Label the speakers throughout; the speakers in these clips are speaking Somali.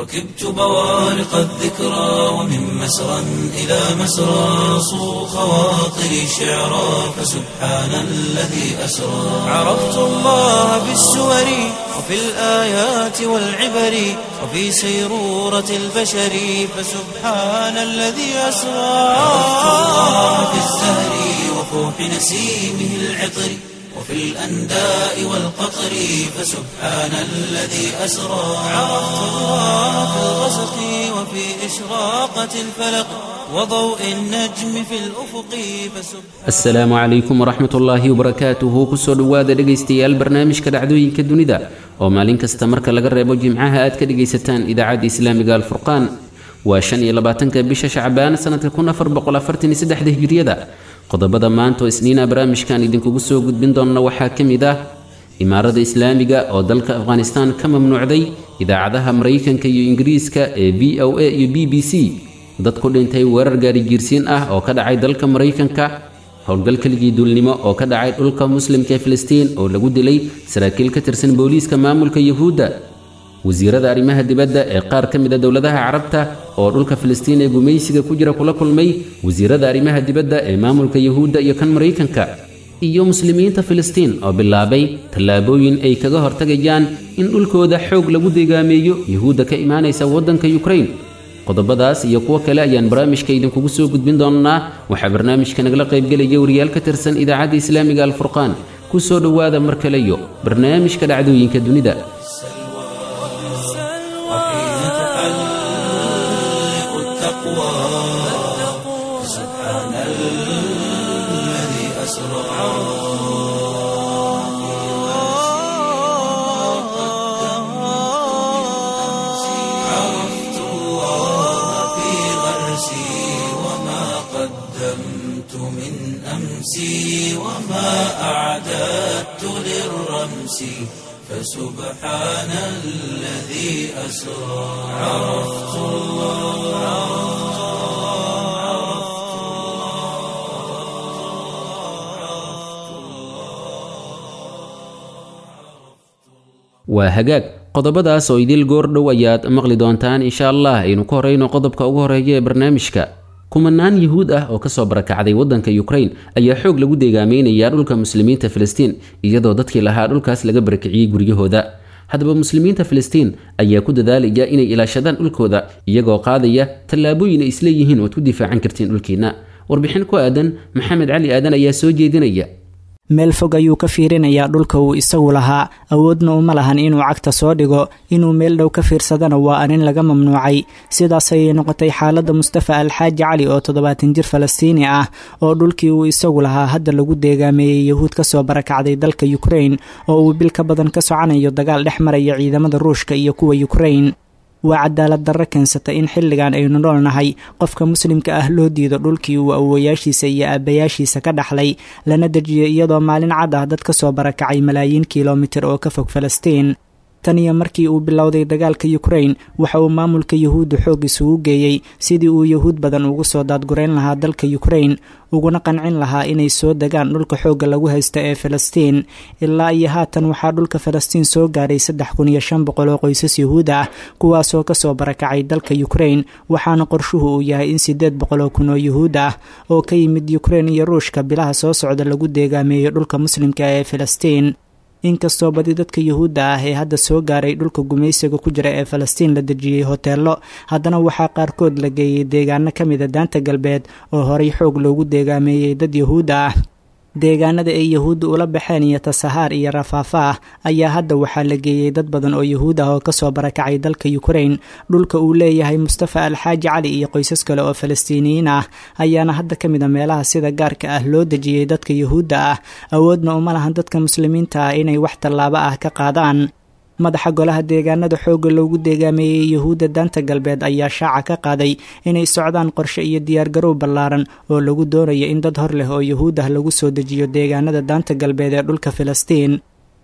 Speaker 1: ركبت بوارق الذكرى ومن مسرى إلى مسرى صو خواطري شعرا فسبحان الذي أسرى عرفت الله بالسور وفي الآيات والعبر وفي سيرورة البشر فسبحان الذي أسرى عرفت الله بالزهر وفوح نسيمه العطر وفي الأنداء والقطر فسبحان الذي أسرى عرفت الله في الغسق وفي إشراقة الفلق وضوء النجم في الأفق فسبحان
Speaker 2: asalaamu calaykum waraxmat ullaahi wabarakaatuhu kusoo dhowaada dhegaystayaal barnaamijka dhacdooyinka dunida oo maalin kasta marka laga reebo jimcaha aad ka dhegaysataan idaacadda islaamiga alfurqaan waa shan iyo labaatanka bisha shacbaan sanadka kun afar boqol afartan iyo saddexda hijriyada qodobada maanta oo isniina barnaamijkan idinkugu soo gudbin doonna waxaa ka mid ah imaarada islaamiga oo dalka afghanistan ka mamnuucday idaacadaha maraykanka iyo ingiriiska ee v o a iyo b b c dad ku dhintay weerar gaarigiirsiin ah oo ka dhacay dalka maraykanka howlgal keligii duulnimo oo ka dhacay dhulka muslimka ee filistiin oo lagu dilay saraakiil ka tirsan booliiska maamulka yuhuudda wasiirada arrimaha dibadda ee qaar ka mid a dowladaha carabta oo dhulka filistiin ee gumaysiga ku jira kula kulmay wasiirada arrimaha dibadda ee maamulka yuhuudda iyo kan maraykanka iyo muslimiinta filistiin oo bilaabay tallaabooyin ay kaga hortagayaan in dhulkooda xoog lagu degaameeyo yuhuudda ka imaanaysa waddanka yukrain qodobadaas iyo kuwo kale ayaan barnaamijka idinkugu soo gudbin doonnaa waxaa barnaamijka nagala qaybgelaya wariyaal ka tirsan idaacadda islaamiga alfurqaan ku soo dhowaada mar kale iyo barnaamijka dhacdooyinka dunida
Speaker 1: وحين تحلق التقوى سبحان الذي أسرى عرفت الله في غرسي وما قدمت من أمسي وما أعددت للرمس فسبحان الذي أسرى عرفت
Speaker 2: waa hagaag qodobadaas oo idil goordhow ayaad maqli doontaan insha allah aynu ku horeyno qodobka ugu horeeya ee barnaamijka kumanaan yuhuud ah oo kasoo barakacday waddanka yukrain ayaa xoog lagu deegaameynaya dhulka muslimiinta filistiin iyadoo dadkii lahaa dhulkaas laga barakiciyey guryahooda haddaba muslimiinta filistiin ayaa ku dadaalaya inay ilaashadaan dhulkooda iyagoo qaadaya tallaabooyin ay isleeyihiin oad ku difaacan kartiin dhulkiina warbixin ku aadan maxamed cali aadan ayaa soo jeedinaya
Speaker 3: meel fog ayuu ka fiirinayaa dhulka uu isagu lahaa awoodna uma lahan inuu cagta soo dhigo inuu meel dhow ka fiirsadana waa arrin laga mamnuucay sidaas ayay noqotay xaaladda mustafa alxaaji cali oo toddobaatan jir falastiini ah oo dhulkii uu isagu lahaa hadda lagu deegaameeyey yahuud kasoo barakacday dalka yukrain oo uu bil ka badan ka soconayo dagaal dhex maraya ciidamada ruushka iyo kuwa yukrain waa cadaalad darro keensata in xilligan aynu noolnahay qofka muslimka ah loo diido dhulkii uu awowayaashiisa iyo aabbayaashiisa ka dhaxlay lana dejiyo iyadoo maalin cad ah dad ka soo barakacay malaayiin kilomitir oo ka fog falastiin tan iyo markii uu bilowday dagaalka yukrain waxa uu maamulka yuhuudda xoog isugu geeyey sidii uu yuhuud badan ugu soo daadgurayn lahaa dalka yukrain uguna qancin lahaa inay soo degaan dhulka xoogga lagu haysta ee falastiin ilaa iyo haatan waxaa dhulka falastiin soo gaaray saddex kun iyo shan boqol oo qoysas yuhuud ah kuwaasoo kasoo barakacay dalka yukrain waxaana qorshuhu uu yahay in siddeed boqol oo kun oo yuhuud ah oo ka yimid yukrain iyo ruushka bilaha soo socda lagu deegaameeyo dhulka muslimka ee falastiin inkastoo badi dadka yuhuudda ah ee hadda soo gaaray dhulka gumaysiga ku jira ee falastiin la dejiyey hoteello haddana waxaa qaarkood la geeyey deegaano ka mida daanta galbeed oo horay xoog loogu deegaameeyey dad yuhuudda ah deegaanada ay yahuudda ula baxeen iyo tasahaar iyo rafaafa ah ayaa hadda waxaa la geeyey dad badan oo yuhuud ah oo kasoo barakacay dalka yukrain dhulka uu leeyahay mustafa alxaaji cali iyo qoysas kale oo falastiiniyiin ah ayaana hadda ka mid a meelaha sida gaarka ah loo dejiyey dadka yuhuudda ah awoodna uma lahan dadka muslimiinta ah inay wax tallaabo ah ka qaadaan madaxa golaha deegaanada xoogga loogu deegaameeyey yuhuudda daanta galbeed ayaa shaaca ka qaaday inay socdaan qorshe iyo diyaargarow ballaaran oo lagu doonayo in dad hor leh oo yuhuud ah lagu soo dejiyo deegaanada daanta galbeed ee dhulka filistiin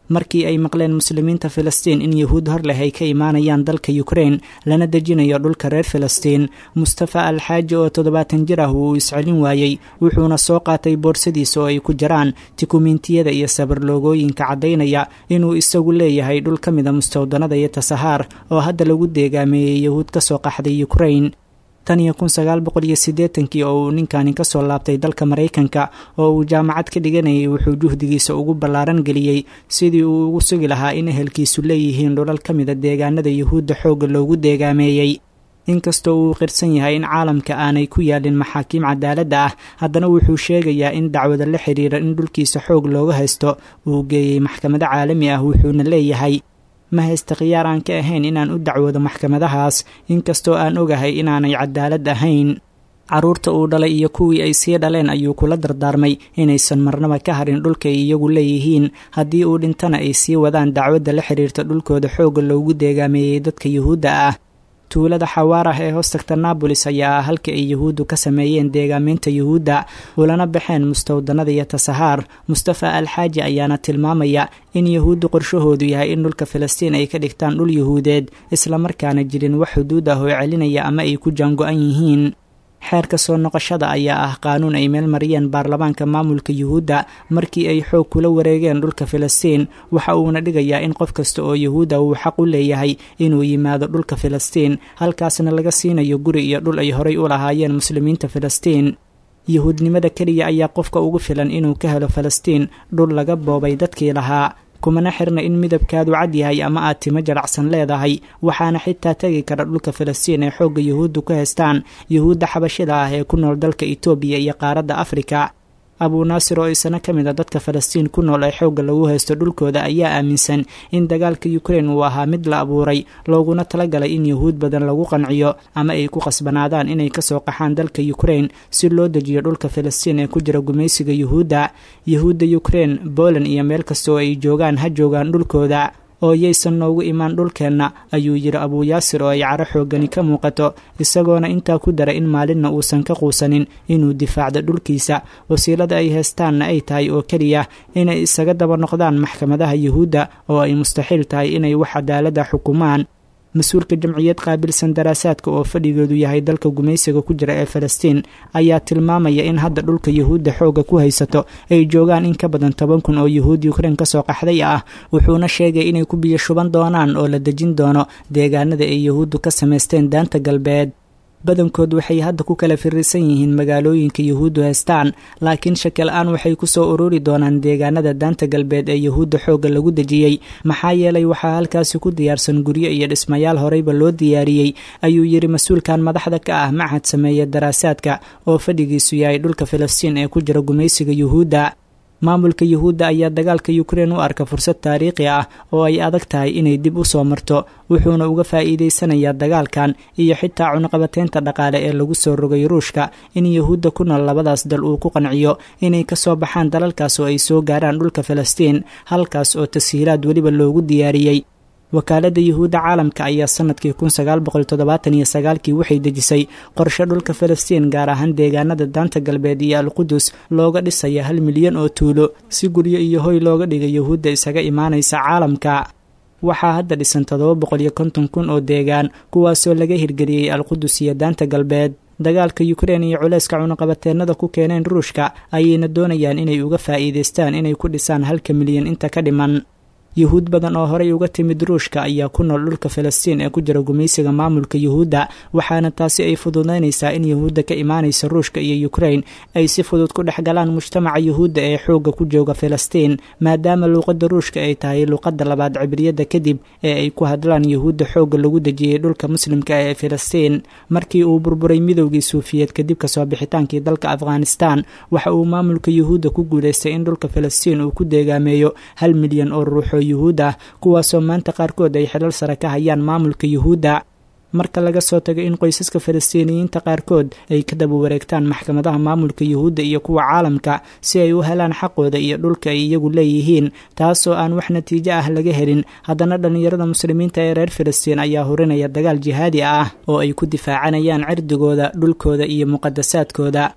Speaker 3: markii ay maqleen muslimiinta filistiin in yahuud hor leh ay ka imaanayaan dalka ukrein lana dejinayo dhulka reer filistiin mustafa alxaaji oo toddobaatan jir ah wuu iscelin waayey wuxuuna soo qaatay boorsadiisa oo ay ku jiraan tikumiintiyada iyo sabarloogooyinka caddaynaya inuu isagu leeyahay dhul ka mida mustawdanada iyo tasahaar oo hadda lagu deegaameeyey yahuud ka soo qaxday ukrein tan iyo kun sagaal boqol iyo siddeetankii oo uu ninkani ka soo laabtay dalka maraykanka oo uu jaamacad ka dhiganayay wuxuu juhdigiisa ugu ballaaran geliyey sidii uu ugu sugi lahaa in ehelkiisu leeyihiin dhulal ka mida deegaanada yuhuudda xoogga loogu deegaameeyey inkastoo uu qirsan yahay in caalamka aanay ku yaalin maxaakiim cadaaladda ah haddana wuxuu sheegayaa in dacwada la xidhiira in dhulkiisa xoog looga haysto uu geeyey maxkamado caalami ah wuxuuna leeyahay ma haysta khiyaar aan ka ahayn inaan u dacwoodo maxkamadahaas inkastoo aan ogahay inaanay cadaalad ahayn carruurta uu dhalay iyo kuwii ay sii dhaleen ayuu kula dardaarmay inaysan marnaba ka harin dhulka ay iyagu leeyihiin haddii uu dhintana ay sii wadaan dacwadda la xidhiirta dhulkooda xoogga loogu deegaameeyey dadka yuhuudda ah tuulada xawaarah ee hoostagta naabolis ayaa ah halka ay yuhuuddu ka sameeyeen deegaameynta yuhuudda ulana baxeen mustawdanada iyo tasahaar mustafa alxaaji ayaana tilmaamaya in yuhuuddu qorshahoodu yahay in dhulka filistiin ay ka dhigtaan dhul yuhuudeed islamarkaana jirin wax xuduud ah oo celinaya ama ay ku jaango-an yihiin xeerka soo noqoshada ayaa ah qaanuun ay meel mariyeen baarlamaanka maamulka yuhuudda markii ay xoog kula wareegeen dhulka filistiin waxa uuna dhigayaa in qof kasta oo yuhuudda uu xaq u leeyahay inuu yimaado dhulka filistiin halkaasna laga siinayo guri iyo dhul ay horay u lahaayeen muslimiinta filistiin yuhuudnimada keliya ayaa qofka ugu filan inuu ka helo filistiin dhul laga boobay dadkii lahaa kumana xirna in midabkaadu cad yahay ama aad timo jaracsan leedahay waxaana xitaa tegi kara dhulka filistiin ee xoogga yuhuuddu ku haystaan yuhuudda xabashida ah ee ku nool dalka itoobiya iyo qaaradda afrika abuu naasir oo isana ka mid a dadka falastiin ku nool ee xoogga lagu haysto dhulkooda ayaa aaminsan in dagaalka ukrein uu ahaa mid la abuuray looguna talagalay in yuhuud badan lagu qanciyo ama ay ku qasbanaadaan inay kasoo qaxaan dalka ukrein si loo dejiyo dhulka filistiin ee ku jira gumaysiga yuhuudda yuhuudda ukrein boland iyo meel kasta oo ay joogaan ha joogaan dhulkooda oo yaysan noogu imaan dhulkeenna ayuu yidhi abuu yaasir oo ay caro xoogani ka muuqato isagoona intaa ku dara in maalinna uusan ka quusanin inuu difaacdo dhulkiisa wasiilada ay haystaanna ay tahay oo keliya inay isaga daba noqdaan maxkamadaha yuhuudda oo ay mustaxiil tahay inay wax cadaalada xukumaan mas-uulka jamciyad qaabilsan daraasaadka oo fadhigoodu yahay dalka gumaysiga ku jira ee falastiin ayaa tilmaamaya in hadda dhulka yuhuudda xoogga ku haysato ay joogaan in ka badan toban kun oo yuhuud ukrein kasoo qaxday ah wuxuuna sheegay inay ku biyo shuban doonaan oo la dejin doono deegaanada ay yuhuuddu ka samaysteen daanta galbeed badankood waxay hadda ku kala firisan yihiin magaalooyinka yuhuuddu haystaan laakiin shakil-aan waxay kusoo ururi doonaan deegaanada daanta galbeed ee yuhuudda xoogga lagu dejiyey maxaa yeelay waxaa halkaasi ku diyaarsan guryo iyo dhismayaal horeyba loo diyaariyey ayuu yidhi mas-uulkan madaxda ka ah machad sameeya daraasaadka oo fadhigiisu yahay dhulka filistiin ee ku jira gumaysiga yuhuudda maamulka yuhuudda ayaa dagaalka ukrein u arka fursad taariikhi ah oo ay adag tahay inay dib u soo marto wuxuuna uga faa'iideysanayaa dagaalkan iyo xitaa cunaqabateynta dhaqaale ee lagu soo rogay ruushka in yuhuudda ku nool labadaas dal uu ku qanciyo inay ka soo baxaan dalalkaas oo ay soo gaaraan dhulka filistiin halkaas oo tashiilaad weliba loogu diyaariyey wakaaladda yuhuudda caalamka ayaa sanadkii kun sagaal boqol toddobaatan iyo sagaalkii waxay dejisay qorshe dhulka filistiin gaar ahaan deegaanada daanta galbeed iyo alqudus looga dhisaya hal milyan oo tuulo si guryo iyo hoy looga dhigay yuhuudda isaga imaanaysa caalamka waxaa hadda dhisan toddoba boqol iyo konton kun oo deegaan kuwaasoo laga hirgeliyey alqudus iyo daanta galbeed dagaalka ukrein iyo culeyska cunaqabateennada ku keeneen ruushka ayayna doonayaan inay uga faa'iidaystaan inay ku dhisaan halka milyan inta ka dhiman yuhuud badan oo horey uga timid ruushka ayaa ku nool dhulka filistiin ee ku jira gumaysiga maamulka yuhuudda waxaana taasi ay fududaynaysaa in yuhuudda ka imaanaysa ruushka iyo ukrein ay si fudud ku dhex galaan mujtamaca yuhuudda ee xoogga ku jooga filistiin maadaama luuqadda ruushka ay tahay luuqadda labaad cibriyadda kadib ee ay ku hadlaan yuhuudda xoogga lagu dejiyey dhulka muslimka ee filistiin markii uu burburay midowgii suufiyeed kadib kasoo bixitaankii dalka afghanistan waxa uu maamulka yuhuudda ku guulaystay in dhulka filistiin uu ku deegaameeyo hal milyan oo ruuxoo yuhuud ah kuwaasoo maanta qaarkood ay xilal sare ka hayaan maamulka yuhuudda marka laga soo tago in qoysaska falastiiniyiinta qaarkood ay ka daba wareegtaan maxkamadaha maamulka yuhuudda iyo kuwa caalamka si ay u helaan xaqooda iyo dhulka ay iyagu leeyihiin taasoo aan wax natiijo ah laga helin haddana dhallinyarada muslimiinta ee reer filistiin ayaa hurinaya dagaal jihaadi ah oo ay ku difaacanayaan cirdigooda dhulkooda iyo muqadasaadkooda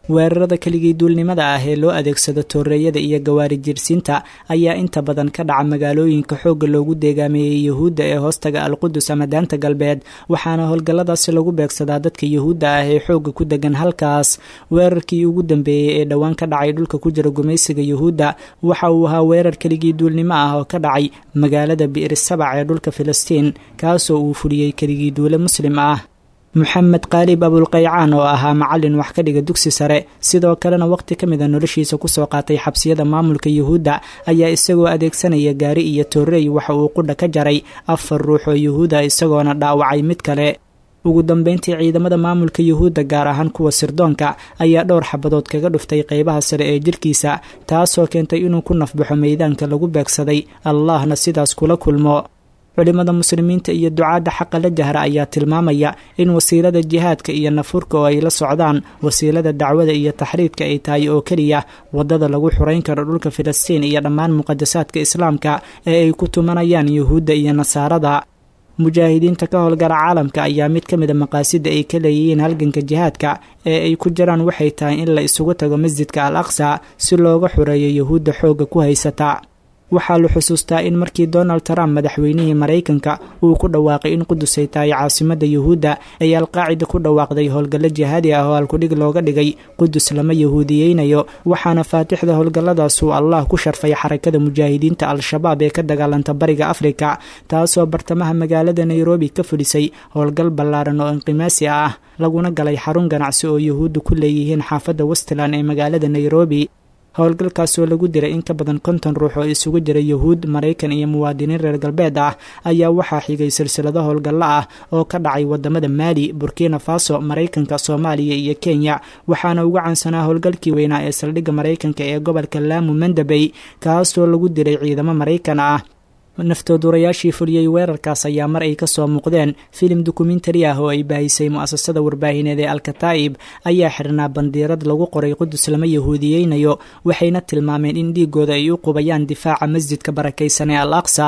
Speaker 3: weerarada keligii duulnimada ah ee loo adeegsado tooreeyada iyo gawaari jirsiinta ayaa inta badan ka dhaca magaalooyinka xoogga loogu deegaameeyey yuhuudda ee hoostaga alqudus ama daanta galbeed waxaana howlgalladaasi lagu beegsadaa dadka yuhuudda ah ee xoogga ku degan halkaas weerarkii ugu dambeeyey ee dhowaan ka dhacay dhulka ku jira gumaysiga yuhuudda waxa uu ahaa weerar keligii duulnimo ah oo ka dhacay magaalada bi'ri sabac ee dhulka filistiin kaasoo uu fuliyey keligii duule muslim ah moxamed qaalib abulqaycaan oo ahaa macallin wax ka dhiga dugsi sare sidoo kalena waqti ka mid a noloshiisa kusoo qaatay xabsiyada maamulka yuhuudda ayaa isagoo adeegsanaya gaari iyo toorey waxa uu qudha ka jaray afar ruux oo yuhuuda isagoona dhaawacay mid kale ugu dambeyntii ciidamada maamulka yuhuudda gaar ahaan kuwa sirdoonka ayaa dhowr xabadood kaga dhuftay qeybaha sare ee jirkiisa taasoo keentay inuu ku nafbaxo meydaanka lagu beegsaday allahna sidaas kula kulmo culimada muslimiinta iyo ducaadda xaqa la jahra ayaa tilmaamaya in wasiilada jihaadka iyo nafurka oo ay la socdaan wasiilada dacwada iyo taxriidka ay tahay oo keliya waddada lagu xurayn karo dhulka filistiin iyo dhammaan muqadasaadka islaamka ee ay ku tumanayaan yuhuudda iyo nasaarada mujaahidiinta ka howlgala caalamka ayaa mid ka mid a maqaasida ay ka leeyihiin halganka jihaadka ee ay ku jiraan waxay tahay in la isugu tago masjidka al aqsa si looga xureeyo yuhuudda xoogga ku haysata waxaa la xusuustaa in markii donald trump madaxweynihii maraykanka uu ku dhawaaqay in qudus ay tahay caasimada yuhuudda ay alqaacida ku dhawaaqday howlgallo jihaadi ah oo alkudhig looga dhigay qudus lama yahuudiyeynayo waxaana faatixda howlgalladaas uu allah ku sharfay xarakada mujaahidiinta al-shabaab ee ka dagaalanta bariga afrika taasoo bartamaha magaalada nairobi ka fulisay howlgal ballaaran oo inqimaasi ah laguna galay xarun ganacsi oo yuhuudda ku leeyihiin xaafadda westland ee magaalada nairobi howlgalkaasoo lagu diray in ka badan konton ruux oo isugu jira yuhuud maraykan iyo muwaadiniin reer galbeed ah ayaa waxaa xigay silsilado howlgallo ah oo ka dhacay wadamada maali burkina faso maraykanka soomaaliya iyo kenya waxaana ugu caansanaa howlgalkii weynaa ee saldhigga maraykanka ee gobolka laamu mandabey kaasoo lagu diray ciidamo maraykan ah naftoodurayaashii fuliyey weerarkaas ayaa mar ay kasoo muuqdeen filim dokumentari ah oo ay baahisay mu-asasada warbaahineed ee alkataa'ib ayaa xirnaa bandiirad lagu qoray qudus lama yahuudiyeynayo waxayna tilmaameen in dhiigooda ay u qubayaan difaaca masjidka barakaysan ee al aqsa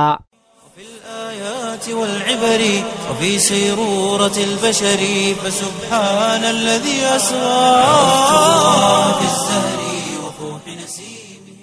Speaker 1: والعبر وفي سيرورة البشر فسبحان الذي أسرى في الزهر وفوح نسيمه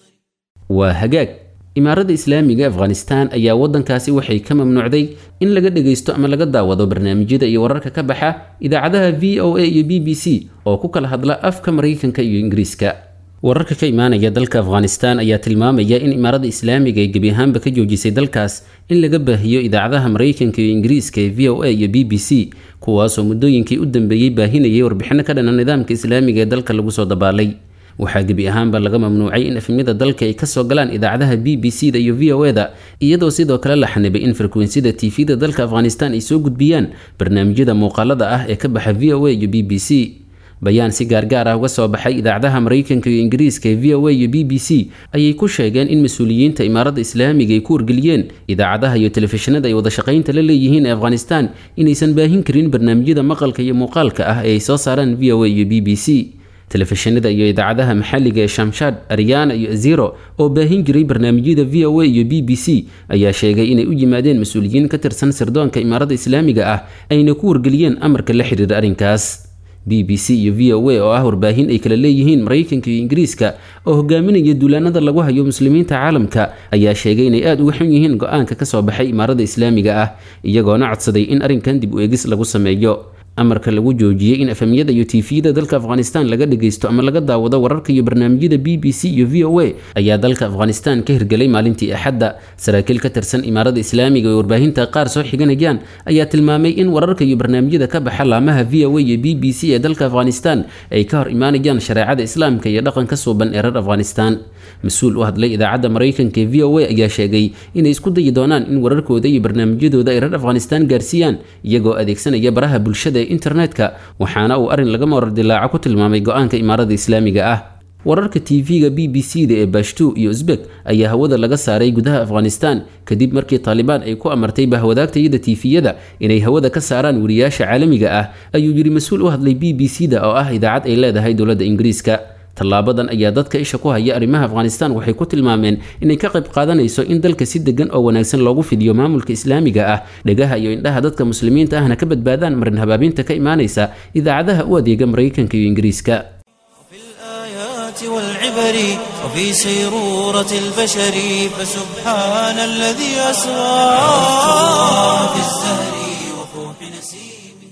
Speaker 2: waa hagaag imaaradda islaamiga afghanistan ayaa waddankaasi waxay ka mamnuucday in laga dhagaysto ama laga daawado barnaamijyada iyo wararka ka baxa idaacadaha v o a iyo b b c oo ku kala hadla afka maraykanka iyo ingiriiska wararka ka imaanaya dalka afghanistan ayaa tilmaamaya in imaaradda islaamiga ay gebi ahaanba ka joojisay dalkaas in laga baahiyo idaacadaha maraykanka iyo ingiriiska ee v o a iyo b b c kuwaasoo muddooyinkii u dambeeyey baahinayay warbixino ka dhana nidaamka islaamiga ee dalka lagu soo dabaalay waxaa gebi ahaanba laga mamnuucay in efemyada dalka ay kasoo galaan idaacadaha b b c da iyo v o e da iyadoo sidoo kale la xanibay in frekwensyada tvda dalka afghanistan ay soo gudbiyaan barnaamijyada muuqaalada ah ee ka baxa v o a iyo b b c bayaan si gaargaar ah uga soo baxay idaacadaha maraykanka iyo ingiriiska ee v o a iyo b b c ayay ku sheegeen in mas-uuliyiinta imaaradda islaamiga ay ku wargeliyeen idaacadaha iyo telefishinada ay wada shaqaynta la leeyihiin ee afghanistan inaysan baahin karin barnaamijyada maqalka iyo muuqaalka ah ee ay soo saaraan v o a iyo b b c telefishinada iyo idaacadaha maxalliga ee shamshad aryana iyo aziro oo baahin jiray barnaamijyada v o a iyo b b c ayaa sheegay inay u yimaadeen mas-uuliyiin ka tirsan sirdoonka imaaradda islaamiga ah ayna ku wargeliyeen amarka la xiriira arrinkaas b b c iyo v o a oo ah warbaahin ay kala leeyihiin maraykanka iyo ingiriiska oo hogaaminaya duulaanada lagu hayo muslimiinta caalamka ayaa sheegay inay aada uga xun yihiin go-aanka ka soo baxay imaaradda islaamiga ah iyagoona codsaday in arrinkan dib u eegis lagu sameeyo amarka lagu joojiyey in efemyada iyo tifiyada dalka afghanistan laga dhagaysto ama laga daawado wararka iyo barnaamijyada b b c iyo v o a ayaa dalka afghanistan ka hirgelay maalintii axadda saraakiil ka tirsan imaaradda islaamiga oo warbaahinta qaar soo xiganayaan ayaa tilmaamay in wararka iyo barnaamijyada ka baxa laamaha v o a iyo b b c ee dalka afghanistan ay ka hor imaanayaan shareecada islaamka iyo dhaqanka suuban ee reer afghanistan mas-uul u hadlay idaacadda maraykanka ee v o a ayaa sheegay inay isku dayi doonaan in wararkooda iyo barnaamijyadooda ay reer afghanistan gaarsiiyaan iyagoo adeegsanaya baraha bulshada ee internetka waxaana uu arrin laga marar dilaaco ku tilmaamay go-aanka imaaradda islaamiga ah wararka tv-ga b b c da ee bashtu iyo uzbek ayaa hawada laga saaray gudaha afghanistan kadib markii taalibaan ay ku amartay bahwadaagtayada tiifiyada inay hawada ka saaraan wariyaasha caalamiga ah ayuu yidhi mas-uul u hadlay b b c da oo ah idaacad ay leedahay dowladda ingiriiska tallaabadan ayaa dadka isha ku haya arrimaha afghanistan waxay ku tilmaameen inay ka qayb qaadanayso in dalka si degan oo wanaagsan loogu fidiyo maamulka islaamiga ah dhegaha iyo indhaha dadka muslimiinta ahna ka badbaadaan marin habaabinta ka imaanaysa idaacadaha u adeega maraykanka iyo ingiriiska
Speaker 1: والعبر وفي سيرورة البشر فسبحان الذي أسرى في الزهر وفوح نسيمه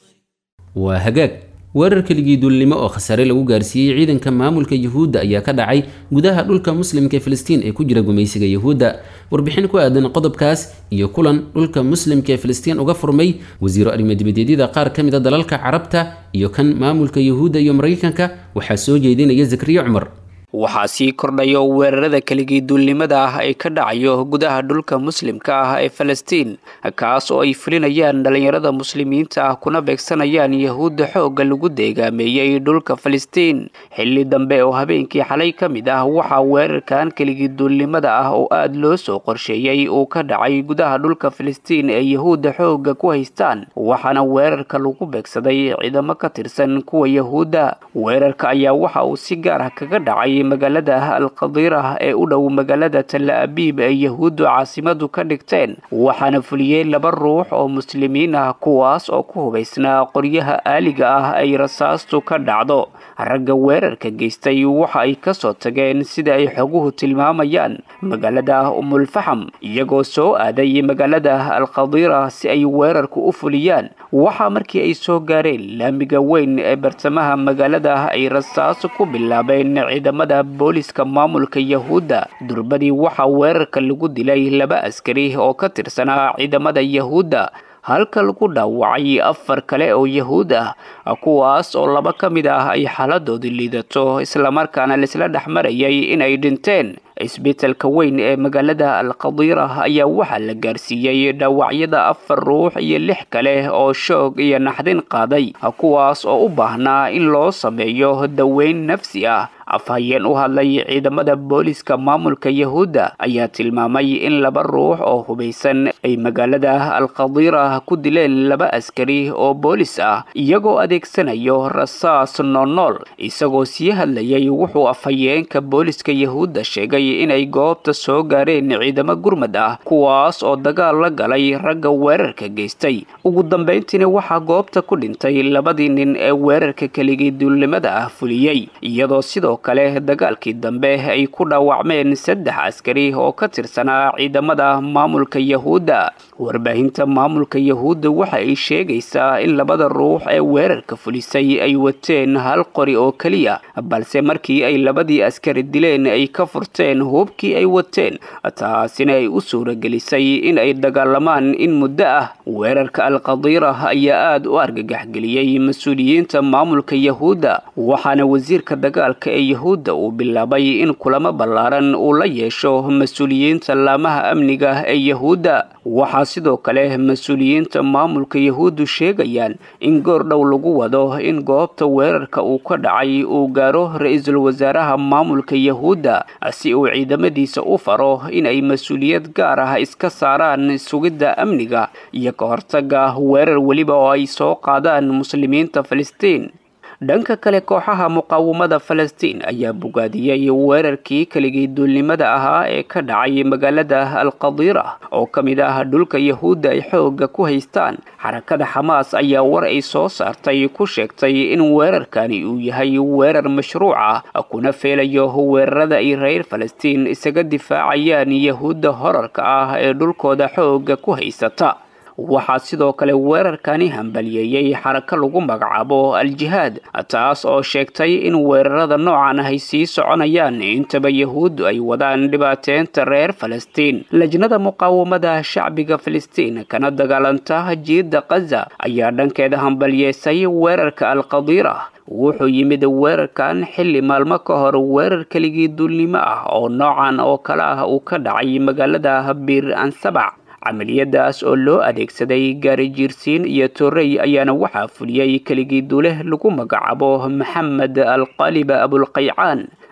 Speaker 2: waa hagaag weerar keligii duulnimo oo khasaare lagu gaarsiiyey ciidanka maamulka yuhuudda ayaa ka dhacay gudaha dhulka muslimka ee filistiin ee ku jira gumaysiga yuhuudda warbixin ku aadan qodobkaas iyo kulan dhulka muslimka ee filistiin uga furmay wasiiro arrimo-dibadeedyada qaar ka mid a dalalka carabta iyo kan maamulka yuhuudda iyo maraykanka waxaa soo jeedinaya zakriya cumar
Speaker 4: waxaa sii kordhayo weerarada keligii duulnimada ah ee ka dhacayo gudaha dhulka muslimka ah ee falastiin kaas oo ay fulinayaan dhallinyarada muslimiinta ah kuna beegsanayaan yahuudda xoogga lagu deegaameeyey dhulka falastiin xilli dambe oo habeenkii xalay ka mid ah waxaa weerarkan keligii duulnimada ah oo aada loo soo qorsheeyey uu ka dhacay gudaha dhulka falastiin ee yahuudda xoogga ku haystaan waxaana weerarka lagu beegsaday ciidamo ka tirsan kuwa yahuudda weerarka ayaa waxa uu si gaar ah kaga dhacay magaalada alqadiirah ee u dhow magaalada talla abiib ee yahuuddu caasimadu ka dhigteen waxaana fuliyey laba ruux oo muslimiin ah kuwaas oo ku hubaysnaa qoryaha aaliga ah ay rasaastu ka dhacdo ragga weerarka geystay waxa ay ka soo tageen sida ay xoguhu tilmaamayaan magaalada umulfaxam iyagoo soo aaday magaalada alqadiira si ay weerarku u fuliyaan waxaa markii ay soo gaareen laamiga weyn ee bartamaha magaalada ay rasaas ku bilaabeen ciidamada booliska maamulka yahuudda durbadii waxaa weerarka lagu dilay laba askari oo ka tirsanaa ciidamada yahuudda halka lagu dhaawacay afar kale oo yahuud ah kuwaas oo laba ka mid ah ay xaaladoodu liidato islamarkaana laisla dhex marayay inay dhinteen isbitalka weyn ee magaalada alqadiira ayaa waxaa la gaarsiiyey dhaawacyada afar ruux iyo lix kale oo shoog iyo naxdin qaaday kuwaas oo u baahnaa in loo sameeyo daweyn nafsi ah afhayeen u hadlay ciidamada booliska maamulka yahuudda ayaa tilmaamay in laba ruux oo hubaysan ay magaalada alqadiira ku dileen laba askari oo boolis ah iyagoo adeegsanayo rasaas noolnool isagoo sii hadlayay wuxuu afhayeenka booliska yahuudda sheegay inay goobta soo gaareen ciidamo gurmad ah kuwaas oo dagaal la galay ragga weerarka geystay ugu dambayntiina waxaa goobta ku dhintay labadii nin ee weerarka keligii duulnimada ah fuliyey iyadoo sidoo kale dagaalkii dambe ay ku dhaawacmeen saddex askari oo ka tirsanaa ciidamada maamulka yahuudda warbaahinta maamulka yahuudda waxa ay sheegaysaa in labada ruux ee weerarka fulisay ay wateen hal qori oo keliya balse markii ay labadii askari dileen ay ka furteen hubkii ay wateen taasina ay u suuragelisay in ay dagaalamaan in muddo ah weerarka alqadiira ayaa aada u argagaxgeliyey mas-uuliyiinta maamulka yahuudda waxaana wasiirka dagaalka ee yahuudda uu bilaabay in kulamo ballaaran uu la yeesho mas-uuliyiinta laamaha amniga ee yahuudda waxaa sidoo kale mas-uuliyiinta maamulka yahuuddu sheegayaan in goor dhow lagu wado in goobta weerarka uu ka dhacay uu gaaro ra-iisul wasaaraha maamulka yahuudda si uu ciidamadiisa u faro in ay mas-uuliyad gaar ah iska saaraan sugidda amniga iyo ka hortaga weerar weliba oo ay soo qaadaan muslimiinta falastiin dhanka kale kooxaha muqaawamada falastiin ayaa bogaadiyey weerarkii keligii duulnimada ahaa ee ka dhacay magaalada alqadiira oo ka mid ah dhulka yahuudda ay xoogga ku haystaan xarakada xamaas ayaa war ay soo saartay ku sheegtay in weerarkani uu yahay weerar mashruuc ah kuna feelayo weerarada ay reer falastiin isaga difaacayaan yahuudda horarka ah ee dhulkooda xoogga ku haysata waxaa sidoo kale weerarkani hambaliyeeyey xarako lagu magacaabo al-jihaad taas oo sheegtay in weerarada noocan ay sii soconayaan intaba yahuuddu ay wadaan dhibaateynta reer falastiin lajnada muqaawamada shacbiga falastiin kana dagaalanta jiidda kaza ayaa dhankeeda hambaliyeysay weerarka alqadiira wuxuu yimid weerarkan xilli maalmo ka hor weerar keligii duulnimo ah oo noocan oo kale ah uu ka dhacay magaalada biir ansabac camaliyadaas oo loo adeegsaday gaari jiirsiin iyo torrey ayaana waxaa fuliyey keligii duuleh lagu magacaabo maxamed alqaliba abulqaycaan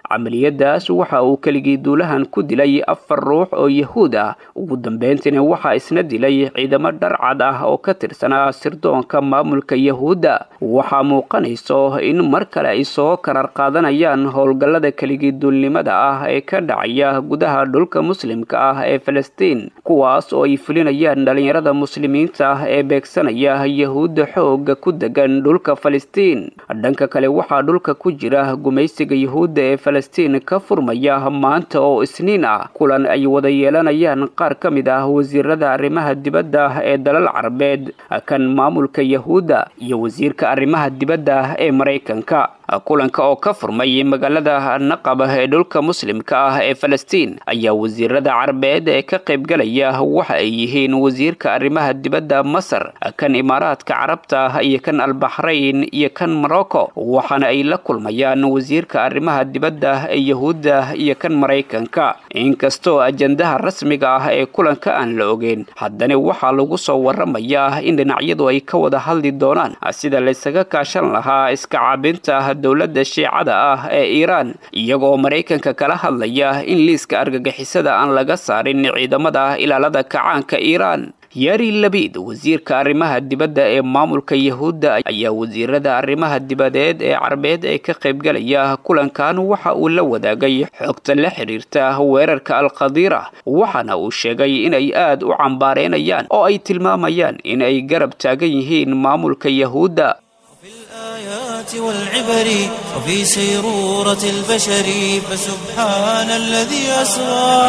Speaker 4: camaliyadaas waxa uu keligii duulahan ku dilay afar ruux oo yahuud ah ugu dambeyntiina waxaa isna dilay ciidamo dharcad ah oo ka tirsanaa sirdoonka maamulka yahuudda waxaa muuqanayso in mar kale ay soo karar qaadanayaan howlgallada keligii duulnimada ah ee ka dhacaya gudaha dhulka muslimka ah ee falastiin kuwaas oo ay fulinayaan dhalinyarada muslimiinta ah ee beegsanaya yahuudda xooga ku degan dhulka falastiin dhanka kale waxaa dhulka ku jira gumaysiga yahuudda ee falastiin ka furmaya maanta oo isniin ah kulan ay wada yeelanayaan qaar ka mid ah wasiirada arrimaha dibadda ee dalal carabeed kan maamulka yahuudda iyo wasiirka arrimaha dibadda ee maraykanka kulanka oo ka furmay magaalada naqab ee dhulka muslimka ah ee falastiin ayaa wasiirada carabeed ee ka qaybgalaya waxa ay yihiin wasiirka arrimaha dibadda masar kan imaaraadka carabta iyo kan albaxrayn iyo kan morocco waxaana ay la kulmayaan wasiirka arrimaha dibadda ee yahuudda iyo kan maraykanka inkastoo ajandaha rasmiga ah ee kulanka aan la ogeyn haddana waxaa lagu soo waramayaa in dhinacyadu ay ka wada hadli doonaan sida laysaga kaashan lahaa iska caabinta dowladda shiicada ah ee iiraan iyagoo maraykanka kala hadlaya in liiska argagixisada aan laga saarin ciidamada ilaalada kacaanka iiraan yari labid wasiirka arrimaha dibadda ee maamulka yahuudda ayaa wasiirada arrimaha dibadeed ee carabeed ee ka qaybgalaya kulankan waxa uu la wadaagay xogta la xidhiirta weerarka alkhadiira waxaana uu sheegay inay aad u cambaareynayaan oo ay tilmaamayaan in ay garab taagan yihiin maamulka yahuudda
Speaker 1: الآيات والعبر وفي سيرورة البشر فسبحان الذي أسرى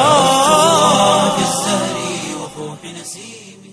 Speaker 1: في الزهر وفوح نسيمه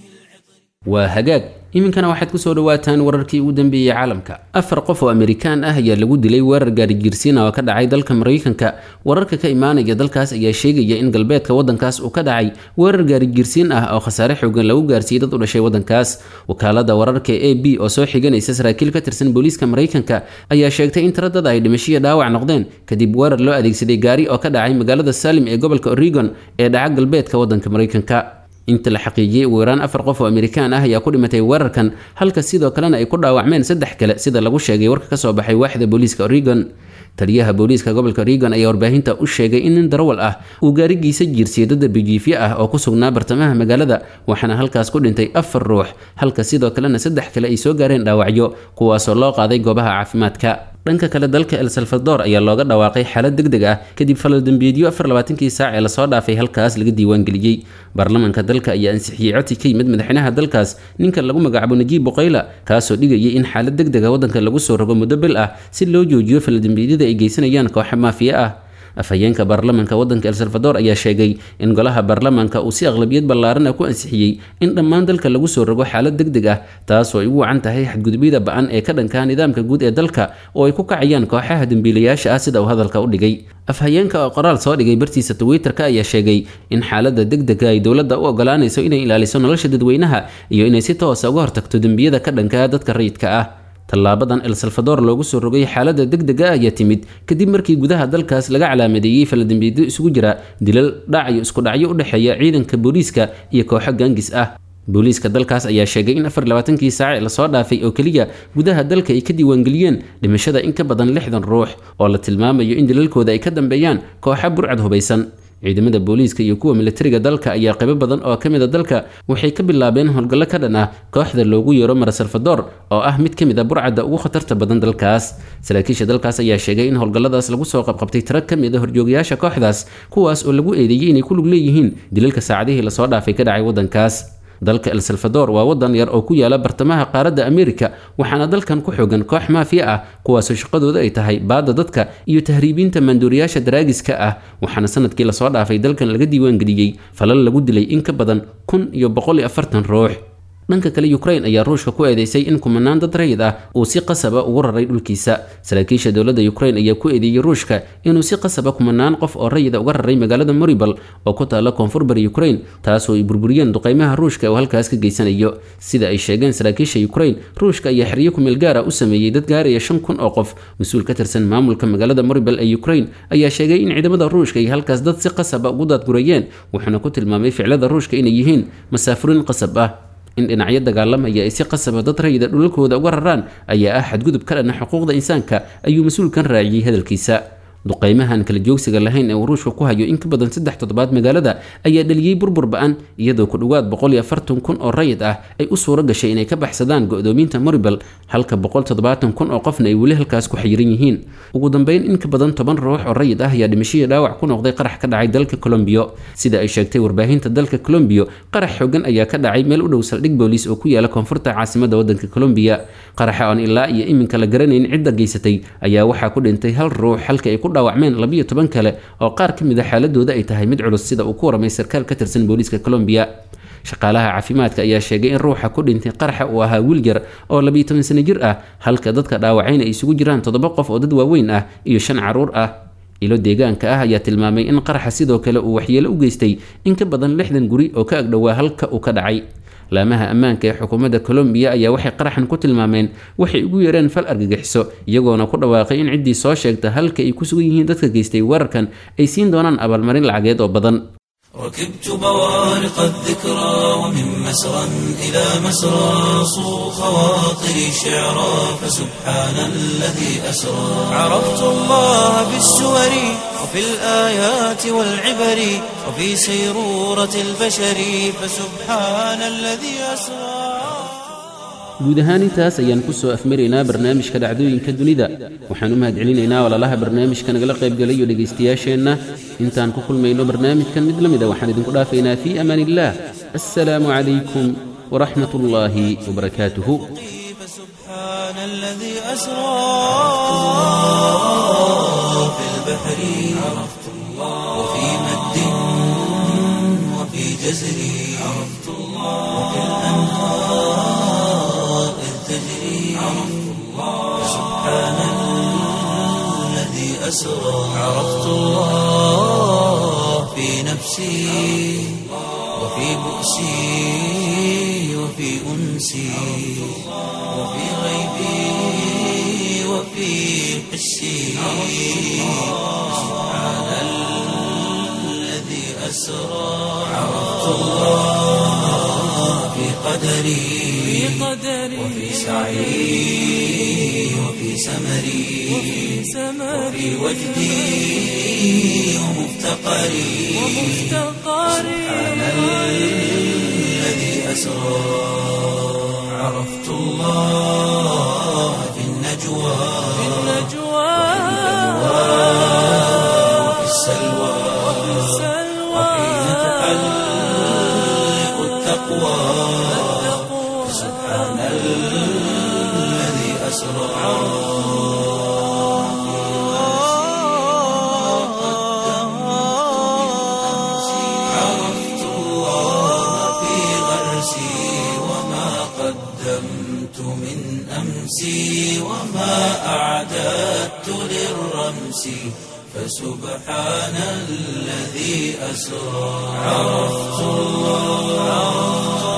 Speaker 2: waa hagaag iminkana waxaad ku soo dhawaataan wararkii ugu dambeeyey caalamka afar qof oo amerikaan ah ayaa lagu dilay weerar gaarigiirsiina oo ka dhacay dalka maraykanka wararka ka imaanaya dalkaas ayaa sheegaya in galbeedka wadankaas uu ka dhacay weerar gaarigiirsiin ah oo khasaare xoogan lagu gaarsiiyey dad u dhashay wadankaas wakaalada wararka a b oo soo xiganaysa saraakiil ka tirsan booliiska maraykanka ayaa sheegtay in tiro dad ay dhimashiya dhaawac noqdeen kadib weerar loo adeegsaday gaari oo ka dhacay magaalada salim ee gobolka oregon ee dhaca galbeedka wadanka maraykanka inta la xaqiijiyey ugu yaraan afar qof oo amerikaan ah ayaa ku dhimatay weerarkan halka sidoo kalena ay ku dhaawacmeen saddex kale sida lagu sheegay warka ka soo baxay waaxda booliiska oregon taliyaha booliiska gobolka oregon ayaa warbaahinta u sheegay in nin darawal ah uu gaarigiisa jiirsiyay dad darbijiifyo ah oo ku sugnaa bartamaha magaalada waxaana halkaas ku dhintay afar ruux halka sidoo kalena saddex kale ay soo gaareen dhaawacyo kuwaasoo loo qaaday goobaha caafimaadka dhanka kale dalka el salvador ayaa looga dhawaaqay xaalad deg deg ah kadib falaldembiyeedyo afar labaatankii saac ee lasoo dhaafay halkaas laga diiwaangeliyey baarlamaanka dalka ayaa ansixiyey codsi ka yimid madaxweynaha dalkaas ninka lagu magacaabo najiib boqayla kaasoo dhigayay in xaalad deg dega waddanka lagu soo rogo muddo bil ah si loo joojiyo falaldembiyeedyada ay geysanayaan kooxa maafiya ah afhayeenka baarlamaanka waddanka el salvador ayaa sheegay in golaha baarlamaanka uu si aqlabiyad ballaaran ah ku ansixiyey in dhammaan dalka lagu soo rogo xaalad deg deg ah taasoo ay ugu wacan tahay xadgudubyada ba-an ee ka dhankaa nidaamka guud ee dalka oo ay ku kacayaan kooxaha dembiilayaasha ah sida uu hadalka u dhigay afhayeenka oo qoraal soo dhigay bartiisa twitter-ka ayaa sheegay in xaaladda deg dega ay dowladda u ogolaanayso inay ilaaliso nolosha dadweynaha iyo inay si toosa uga hortagto dembiyada ka dhankaa dadka rayidka ah tallaabadan el salvador loogu soo rogay xaaladda deg dega ayaa timid kadib markii gudaha dalkaas laga calaamadeeyey faladembiyeedyo isugu jira dilal dhac iyo isku dhacyo u dhexeeya ciidanka booliiska iyo kooxo gaangis ah booliiska dalkaas ayaa sheegay in afar labaatankii saac ee lasoo dhaafay oo keliya gudaha dalka ay ka diiwaangeliyeen dhimashada in ka badan lixdan ruux oo la tilmaamayo in dilalkooda ay ka dambeeyaan kooxa burcad hubaysan ciidamada booliiska iyo kuwa militariga dalka ayaa qaybo badan oo ka mid a dalka waxay ka bilaabeen howlgallo ka dhan ah kooxda loogu yeero mara salvador oo ah mid ka mid a burcadda ugu khatarta badan dalkaas saraakiisha dalkaas ayaa sheegay in howlgalladaas lagu soo qabqabtay tiro ka mid a horjoogayaasha kooxdaas kuwaas oo lagu eedeeyey inay ku lug leeyihiin dilalka saacadihii lasoo dhaafay ka dhacay waddankaas dalka el salvador waa waddan yar oo ku yaala bartamaha qaaradda amerika waxaana dalkan ku xoogan koox maafiya ah kuwaasoo shaqadooda ay tahay baadda dadka iyo tahriibiinta maanduuriyaasha daraagiska ah waxaana sanadkii lasoo dhaafay dalkan laga diiwaangeliyey falal lagu dilay in ka badan kun iyo boqol iyo afartan ruux dhanka kale ukrain ayaa ruushka ku eedeysay in kumanaan dad rayid ah uu si qasaba ugu raray dhulkiisa saraakiisha dowladda ukrain ayaa ku eedeeyey ruushka inuu si qasaba kumanaan qof oo rayida uga raray magaalada moribal oo ku taalla koonfur bari ukrain taasoo ay burburiyeen duqeymaha ruushka oo halkaas ka geysanayo sida ay sheegeen saraakiisha ukrain ruushka ayaa xeryo kumeel gaara u sameeyey dad gaaraya shan kun oo qof mas-uul ka tirsan maamulka magaalada moribal ee ukrain ayaa sheegay in ciidamada ruushka ay halkaas dad si qasaba ugu daadgurayeen wuxuuna ku tilmaamay ficlada ruushka inay yihiin masaafuriin qasab ah in dhinacyo dagaalamaya ay si qasaba dad rayida dhulalkooda uga raraan ayaa ah xadgudub ka dhana xuquuqda insaanka ayuu mas-uulkan raaciyey hadalkiisa duqeymahan kala joogsiga lahayn ee uu ruushka ku hayo in ka badan saddex toddobaad magaalada ayaa dhaliyey burbur ba-an iyadoo ku dhowaad boqol iyo afartan kun oo rayid ah ay u suuro gashay inay ka baxsadaan go-doominta moribel halka boqol toddobaatan kun oo qofna ay weli halkaas ku xayiran yihiin ugu dambeyn in ka badan toban ruux oo rayid ah ayaa dhimashadii dhaawac ku noqday qarax ka dhacay dalka colombiyo sida ay sheegtay warbaahinta dalka colombiyo qarax xoogan ayaa ka dhacay meel u dhow saldhig booliis oo ku yaala koonfurta caasimada wadanka colombiya qaraxa oon ilaa iyo iminka la garanayn cidda geysatay ayaa waxaa ku dhintay hal ruux halka ay ku dhaawacmeen labiyo toban kale oo qaar ka mid a xaaladooda ay tahay mid culus sida uu ku waramay sarkaal ka tirsan booliiska colombiya shaqaalaha caafimaadka ayaa sheegay in ruuxa ku dhintay qaraxa uu ahaa wiil yar oo labiyo toban sano jir ah halka dadka dhaawacayna ay isugu jiraan toddoba qof oo dad waaweyn ah iyo shan caruur ah ilo deegaanka ah ayaa tilmaamay in qaraxa sidoo kale uu waxyeelo u geystay in ka badan lixdan guri oo ka agdhowaa halka uu ka dhacay laamaha ammaanka ee xukuumadda colombiya ayaa waxay qaraxan ku tilmaameen waxay ugu yeereen fal argagixiso iyagoona ku dhawaaqay in ciddii soo sheegta halka ay ku sugan yihiin dadka geystay weerarkan ay siin doonaan abaalmarin lacageed oo badan
Speaker 1: ركبت بوارق الذكرى ومن مسرى إلى مسرى صو خواطري شعرا فسبحان الذي أسرى عرفت الله بالسور وفي الآيات والعبر وفي سيرورة البشر فسبحان الذي أسرى
Speaker 2: guud ahaan intaas ayaan kusoo afmaraynaa barnaamijka dhacdooyinka dunida waxaan u mahadcelinaynaa walaalaha barnaamijka nagala qaybgalayo dhegaystayaasheenna intaan ku kulmayno barnaamijkan mid la mida waxaan idinku dhaafaynaa fii amaan illah assalaamu calaykum waraxmat ullaahi wabarakaatuhu
Speaker 1: فسبحان الذي أسرى في البحر عرفت الله وفي مد وفي جزر عرفت الله وفي الأنهار إذ تجري عرفت الله سبحان الذي أسرى عرفت الله في نفسي وفي بؤسي وفي أنسي وفي غيبي وفي حسي سبحان الذي أسرى عرفت الله في قدري وفي سعي وفي سمري وفي وجدي ومفتقري سبحان الذي أسرى عرفت الله في النجوى وفي السلوى وحين تحلق التقوى سبحان الذي أسرى عرفت الله في غرسي وما قدمت من أمسي وما أعددت للرمس فسبحان الذي أسرى عرفت الله